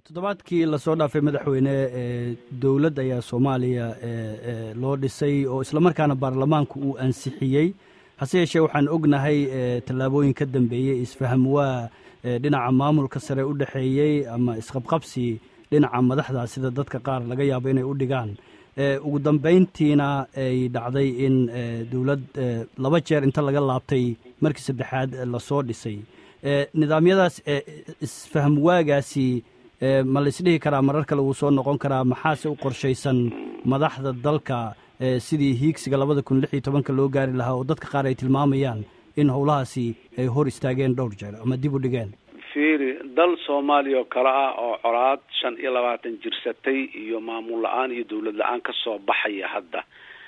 toddobaadkii lasoo dhaafay madaxweyne dowladd ayaa soomaaliya loo dhisay oo islamarkaana baarlamaanku uu ansixiyey hase yeeshee waxaan ognahay tallaabooyin ka dambeeyey isfaham waa dhinaca maamulka sare u dhexeeyey ama isqabqabsi dhinaca madaxda sida dadka qaar laga yaabo inay u dhigaan ugu dambayntiina ay dhacday in dowlad laba jeer inta laga laabtay markii saddexaad lasoo dhisay nidaamyadaas isfaham waagaasi ma laisdhihi karaa marar kale wuu soo noqon karaa maxaase u qorshaysan madaxda dalka sidii hiigsiga labada kun lix iyo tobanka loo gaari lahaa oo dadka qaar ay tilmaamayaan in howlahaasi ay hor istaageen dhowr jeer ama dib u dhigeen fiiri dal soomaaliya oo kale ah oo colaad shan iyo labaatan jirsatay iyo maamul la-aan iyo dawlad la-aan kasoo baxaya hadda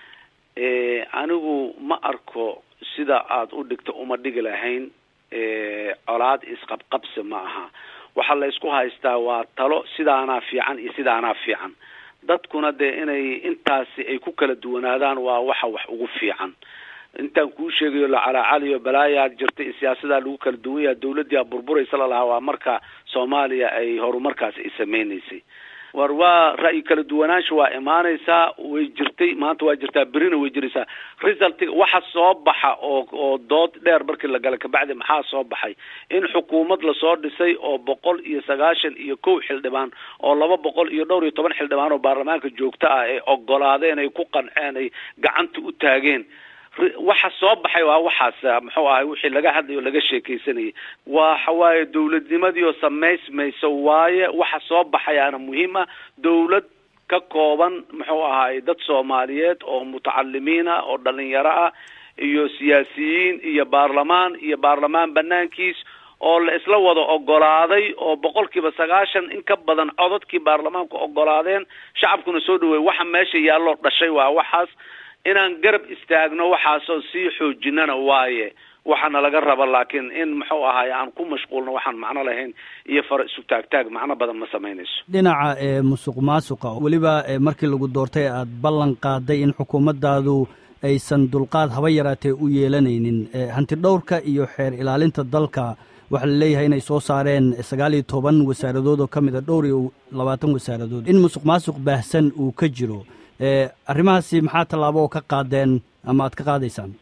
anigu ma arko sida aada u dhigta uma dhigi lahayn colaad isqabqabsi ma aha waxaa la isku haystaa waa talo sidaanaa fiican iyo sidaanaa fiican dadkuna dee inay intaasi ay ku kala duwanaadaan waa waxa wax ugu fiican intaan kuu sheegayo lacalaacaliyo balaayaa jirta in siyaasadaa lagu kala duwan yaha dawladdiia burburaysa lalahaa waa marka soomaaliya ay horumarkaas ay sameynaysay war waa ra'yi kala duwanaansha waa imaanaysaa way jirtay maanta waa jirtaa berina way jiraysaa resultiga waxa soo baxa oo oo dood dheer markii la galay kabacdi maxaa soo baxay in xukuumad lasoo dhisay oo boqol iyo sagaashan iyo kow xildhibaan oo laba boqol iyo dhowr iyo toban xildhibaan oo baarlamaanka joogta ah ay ogolaadeen ay ku qanceen ay gacanta u taageen waxa soo baxay waa waxaas muxuu ahay wixii laga hadlayo laga sheekaysanayay waxa waaye dawladnimadii oo samaysmayso waaye waxa soo baxayaana muhiim ah dawlad ka kooban muxuu ahaay dad soomaaliyeed oo mutacalimiin ah oo dhalinyaro ah iyo siyaasiyiin iyo baarlamaan iyo baarlamaan banaankiis oo la isla wada ogolaaday oo boqol kiiba sagaashan in ka badan codadkii baarlamaanku ogolaadeen shacabkuna soo dhaweey waxa meesha yaalloo dhashay waa waxaas inaan garab istaagno waxaasoo sii xoojinana waaye waxaana laga raba laakiin in muxuu ahaay aan ku mashquulno waxaan macno lahayn iyo fara isu taagtaag macno badan ma samaynayso dhinaca musuq maasuqa weliba markii lagu doortay aada ballan qaaday in xukuumaddaadu aysan dulqaad haba yaraatee u yeelanaynin hanti dhowrka iyo xeer ilaalinta dalka waxaa la leeyahay inay soo saareen sagaal iyo toban wasaaradood oo ka mid a dhowr iyo labaatan wasaaradood in musuq maasuq baahsan uu ka jiro arrimahaasi maxaa tallaabo oo ka qaadeen ama aad ka qaadaysaan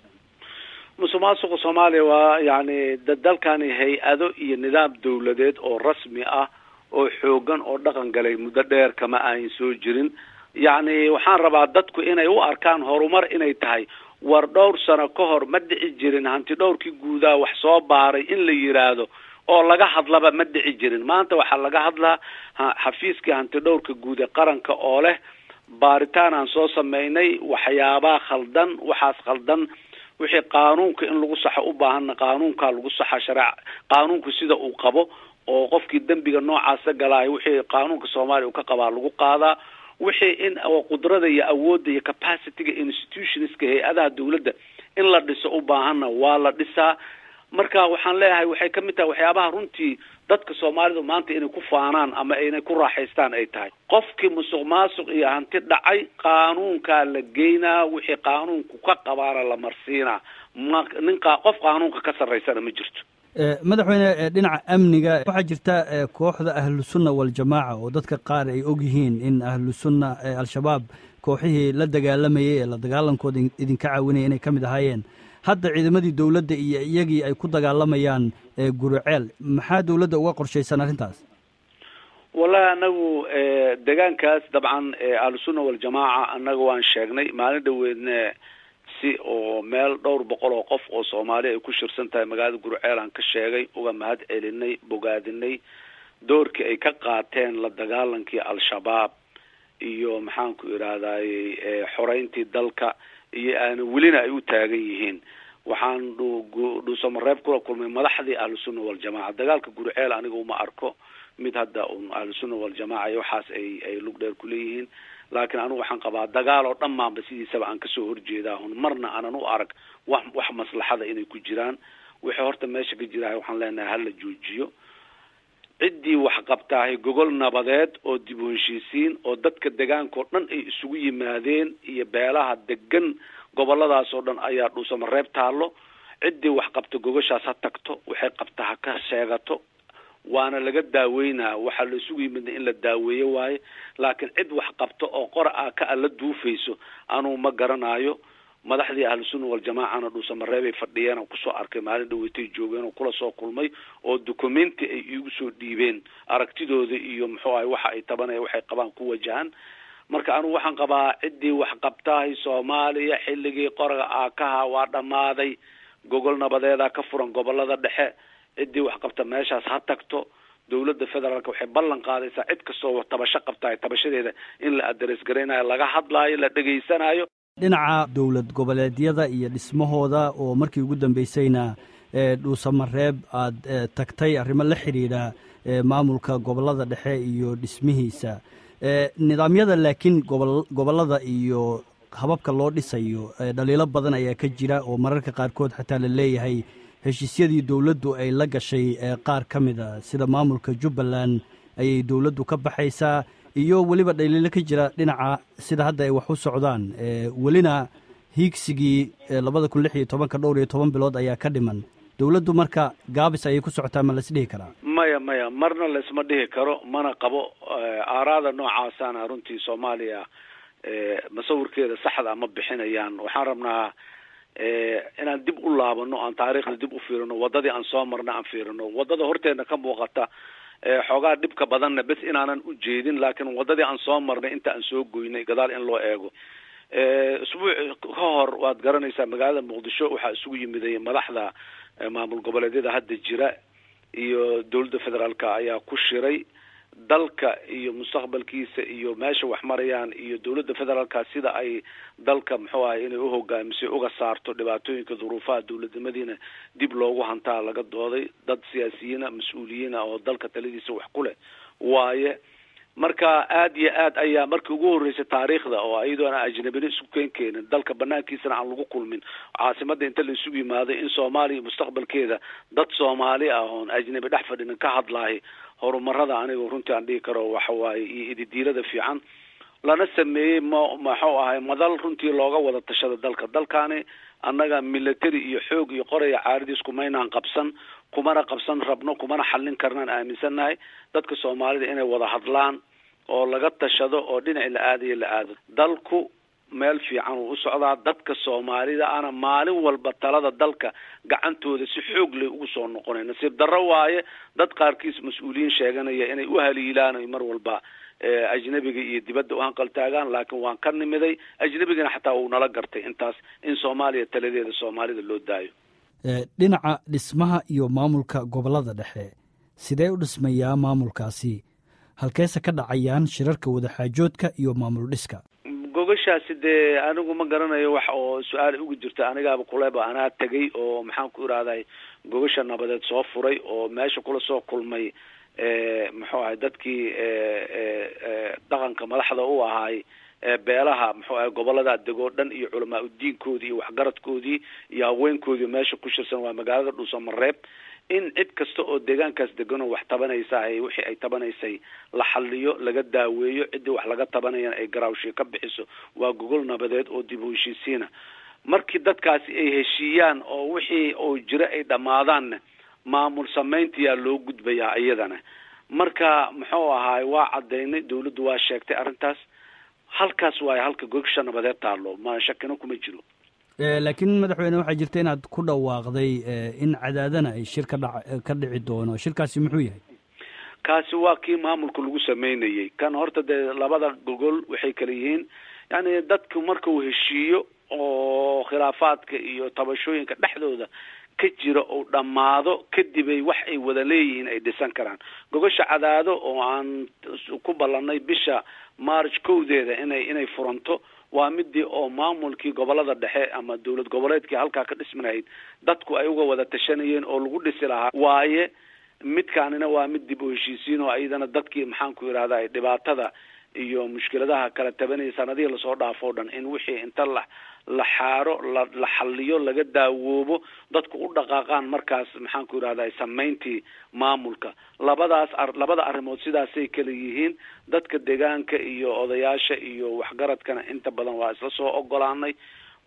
musuq maasuqa soomaaliya waa yacni dalkani hay-ado iyo nidaam dawladeed oo rasmi ah oo xoogan oo dhaqan galay muddo dheer kama ayn soo jirin yacni waxaan rabaa dadku inay u arkaan horumar inay tahay war dhowr sano ka hor ma dhici jirin hanti dhowrkii guudaa wax soo baaray in la yiraahdo oo laga hadlaba ma dhici jirin maanta waxaa laga hadlaa xafiiskii hanti dhowrka guud ee qaranka oo leh baaritaan aan soo sameynay waxyaabaha khaldan waxaas khaldan wixii qaanuunka in lagu saxo u baahana qaanuunkaa lagu saxa shareec qaanuunku sida uu qabo oo qofkii dembiga noocaasa galaayo wixii qaanuunka soomaaliya uu ka qabaa lagu qaadaa wixii in qudrada iyo awoodda iyo capacityga institutionska hay-adaha dawladda in la dhiso u baahana waa la dhisaa marka waxaan leeyahay waxay kamid tahay waxyaabaha runtii dadka soomaalidu maanta inay ku faanaan ama inay ku raaxaystaan ay tahay qofkii musuq maasuq iyo hanti dhacay qaanuunkaa la geynaa wixii qaanuunku ka qabaana la marsiinaa ma nin qof qaanuunka ka sarraysana ma jirto madaxweyne dhinaca amniga waxaa jirta kooxda ahlusunna waljamaaca oo dadka qaar ay og yihiin in ahlusunna al-shabaab kooxihii la dagaalamayay ee la dagaalankooda idinka caawinaya inay ka mid ahaayeen hadda ciidamadii dawladda iyo iyagii ay ku dagaalamayaan guruceel maxaa dawladda uga qorshaysan arrintaas wallahi anagu deegaankaas dabcan ahlusunna waljamaaca annaga waan sheegnay maalin dhaweedne si oo meel dhowr boqol oo qof oo soomaali ay ku shirsan tahay magaalada gurceel aan ka sheegay uga mahad celinay bogaadinay doorkii ay ka qaateen la dagaalankii al-shabaab iyo maxaanku idhahdayy xoreyntii dalka iyo aana welina ay u taagan yihiin waxaan dhuusamareeb kula kulmay madaxdii ahlusunna waljamaca dagaalka gurceel aniga uma arko mid hadda un ahlusunna waljamaca iyo waxaas ay ay lug dheer kuleeyihiin laakiin anigu waxaan qabaa dagaal oo dhammaanba sidiisaba aan kasoo horjeedaa hun marna aanan u arag wax wax maslaxada inay ku jiraan wixii horta meesha ka jirahay waxaan leenahay hala joojiyo ciddii wax qabtaahay gogol nabadeed oo dib u heshiisiin oo dadka degaanka oo dhan ay isugu yimaadeen iyo beelaha degan goboladaas oo dhan ayaa dhuusamareeb taallo ciddii wax qabta gogoshaas ha tagto waxay qabta ha ka sheegato waana laga daaweynaa waxaa la isugu yimidna in la daaweeyo waaye laakiin cid wax qabto oo qora ah ka alla duufayso anuu ma garanaayo madaxdii ahlusunna waljamaacana dhuusamareebay fadhiyeen oo kusoo arkay maalin dhaweytay joogeen oo kula soo kulmay oo documenti ay iigu soo dhiibeen aragtidooda iyo muxuu ahay waxa ay tabanaya waxay qabaan ku wajahan marka anugu waxaan qabaa ciddii wax qabtahay soomaaliya xilligii qoraga aakaha waa dhammaaday gogol nabadeeda ka furan gobolada dhexe ciddii wax qabta meeshaas ha tagto dawladda federaalka waxay ballan qaadaysaa cid kastoo tabasho qabtahay tabashadeeda in la aderes garaynayo laga hadlaayo la dhegaysanayo dhinaca dowlad goboleedyada iyo dhismahooda oo markii ugu dambeysayna dhuusamareeb aada tagtay arrimo la xidhiidha maamulka gobolada dhexe iyo dhismihiisa nidaamyada laakiin gobo gobolada iyo hababka loo dhisayo dhaliilo badan ayaa ka jira oo mararka qaarkood xataa la leeyahay heshiisyadii dowladdu ay la gashay qaar ka mid a sida maamulka jubbaland ayay dowladdu ka baxaysaa iyo weliba dhaliilo ka jira dhinaca sida hadda ay wax u socdaan welina hiigsigii labada kun lix iyo tobanka dhowr iyo toban bilood ayaa ka dhiman dowladdu marka gaabis ayay ku socotaa ma laisdhihi karaa maya maya marna laisma dhihi karo mana qabo aaraada noocaasana runtii soomaaliya masawirkeeda saxda ma bixinayaan waxaan rabnaa inaan dib u laabano aan taariikhda dib u fiirino waddadii aan soo marna aan fiirino waddada horteedna ka muuqata xoogaa dhibka badanna bes inaanan u jeedin laakiin waddadii aan soo marnay inta aan soo goynay gadaal in loo eego isbuuc ka hor waad garanaysaa magaalada muqdisho waxaa isugu yimiday madaxda maamul goboleedyada hadda jira iyo dowladda federaalka ayaa ku shiray dalka iyo mustaqbalkiisa iyo meesha wax marayaan iyo dowladda federaalka sida ay dalka muxuu ahay inay uhogaamisay uga saarto dhibaatooyinka duruufaha dowladnimadiina dib loogu hantaa laga dooday dad siyaasiyiina mas-uuliyiina oo dalka taladiisa wax ku leh waaye marka aada iyo aad ayaa markii ugu horreysay taariikhda oo iyadoona ajnabina isku keen keenin dalka banaankiisana aan lagu kulmin caasimada inta la isugu yimaado in soomaaliya mustaqbalkeeda dad soomaali ah oon ajnabi dhex fadhinin ka hadlaahay horumarada aniga runtii aan dhihi karo waxa waaye iyo ididiilada fiican lana sameeyey ma maxuu ahay madal runtii looga wada tashada dalka dalkaani annaga military iyo xoog iyo qoraya caaridiis kumaynaan qabsan kumana qabsan rabno kumana xallin karnaan aaminsannahay dadka soomaalida inay wada hadlaan oo laga tashado oo dhinaci la aadayo la aado dalku meel fiican uu u socdaa dadka soomaalida ana maalin walba talada dalka gacantooda si xoog leh ugu soo noqonay nasiib darro waaye dad qaarkiis mas-uuliyiin sheeganaya inay u haliilaan mar walba ajnabiga iyo dibadda u hanqaltaagaan laakiin waan ka nimiday ajnabigana xataa uu nala gartay intaas in soomaaliya taladeeda soomaalida loo daayo dhinaca dhismaha iyo maamulka gobolada dhexe sidee u dhismayaa maamulkaasi halkeese ka dhacayaan shirarka wadaxaajoodka iyo maamul dhiska gogashaasi dee anigu ma garanayo wax oo su-aal ugu jirta anigaaba kuleba anaa tegay oo maxaan ku irahday gogasha nabadeed soo furay oo meesha kula soo kulmay muxuu ahay dadkii dhaqanka madaxda u ahaay beelaha muxuu ahay gobolada degoo dhan iyo culamaa udiinkoodii iyo waxgaradkoodii iyo haweenkoodii meesha ku shirsan waa magaalada dhuusamareeb in cid kasta oo deegaankaas deganoo wax tabanaysa ay wixii ay tabanaysay la xaliyo laga daaweeyo ciddii wax laga tabanayana ay garaawshii ka bixiso waa gogol nabadeed oo dib u heshiisiina markii dadkaasi ay heshiiyaan oo wixii oo jira ay dhammaadaanna maamul samayntiyaa loo gudbayaa iyadana marka muxuu ahaay waa cadaynay dawladdu waa sheegtay arrintaas halkaas waayo halka gogsha nabadeed taalo ma shakina kuma jiro laakiin madaxweyne waxaa jirta inaad ku dhawaaqday in cadaadana ay shir ka dha ka dhici doono shirkaasi muxuu yahay kaasi waa kii maamulka lagu sameynayay kan horta dee labada gogol waxay kala yihiin yani dadku marka uu heshiiyo oo khilaafaadka iyo tabashooyinka dhexdooda ka jira oo dhammaado kadibay wax ay wada leeyihiin ay dhisan karaan gogosha cadaado oo aan ku ballanay bisha march kowdeeda inay inay furanto waa midii oo maamulkii gobolada dhexe ama dowlad goboleedkii halkaa ka dhismanahayd dadku ay uga wada tashanayeen oo lagu dhisi lahaa waaye midkaanina waa mid dib u heshiisiin oo iyadana dadkii maxaan ku yidhahda dhibaatada iyo mushkiladaha kala tabanaya sanadihii lasoo dhaafo dhan in wixii inta la la xaaro la la xaliyo laga daawoobo dadku u dhaqaaqaan markaas maxaan ku yidhahda samayntii maamulka labadaas labada arrimood sidaasay kala yihiin dadka deegaanka iyo odayaasha iyo waxgaradkana inta badan waa isla soo ogolaanay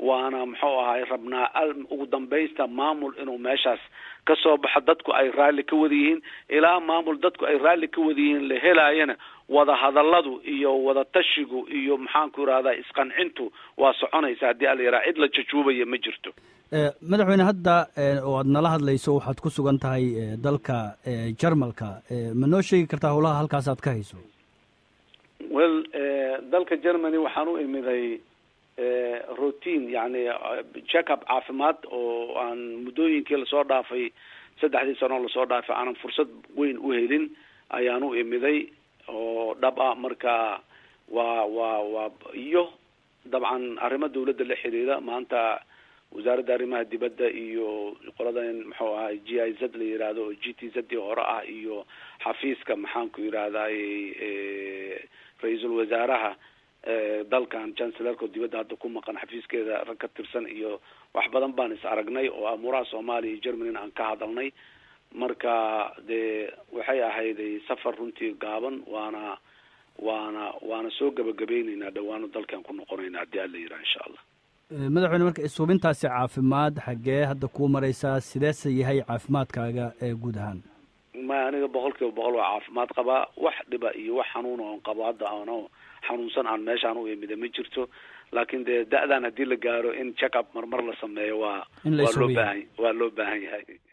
waana muxuu ahay rabnaa ugu dambaysta maamul inuu meeshaas ka soo baxo dadku ay raalli ka wada yihiin ilaa maamul dadku ay raalli ka wada yihiin la helaayana wada hadalladu iyo wada tashigu iyo maxaanku irahdaa isqancintu waa soconaysa haddii ala yaraha cid la jajuubaya ma jirto madaxweyne hadda oo aad nala hadlayso waxaad ku sugan tahay dalka jarmalka ma noo sheegi kartaa howlaha halkaas aad ka hayso well dalka germany waxaan u imiday routine yani checkup caafimaad oo aan muddooyinkii lasoo dhaafay saddexdii sano lasoo dhaafay aanan fursad weyn u helin ayaan u imiday oo dhab ah marka waa waa waa iyo dabcan arrimo dawladda la xiriira maanta wasaaradda arrimaha dibadda iyo qoladan muxuu ahay g i z la yihahdo oo g t z dii hore ah iyo xafiiska maxaanku yidhahday ra-iisul wasaaraha dalkan chancellerka oo dibadda hadda ku maqan xafiiskeeda rag ka tirsan iyo wax badan baan is aragnay oo amuuraha soomaaliya iyo germany aan ka hadalnay marka dee waxay ahayday safar runtii gaaban waana waana waana soo gabagabayneynaa dhawaano dalkan ku noqonayna haddii ala yidhaha insha allah madaxweyne marka isuubintaasi caafimaad xaggee hadda kuu maraysaa sideese yahay caafimaadkaaga ee guud ahaan maya aniga boqol kiiba boqol waa caafimaad qabaa wax dhiba iyo wax xanuuna oon qabo hadda ano xanuunsan aan meeshaan u imida ma jirto laakiin dee da-dan haddii la gaaro in check up marmar la sameeyo waa waa loo baahan waa loo baahan yahay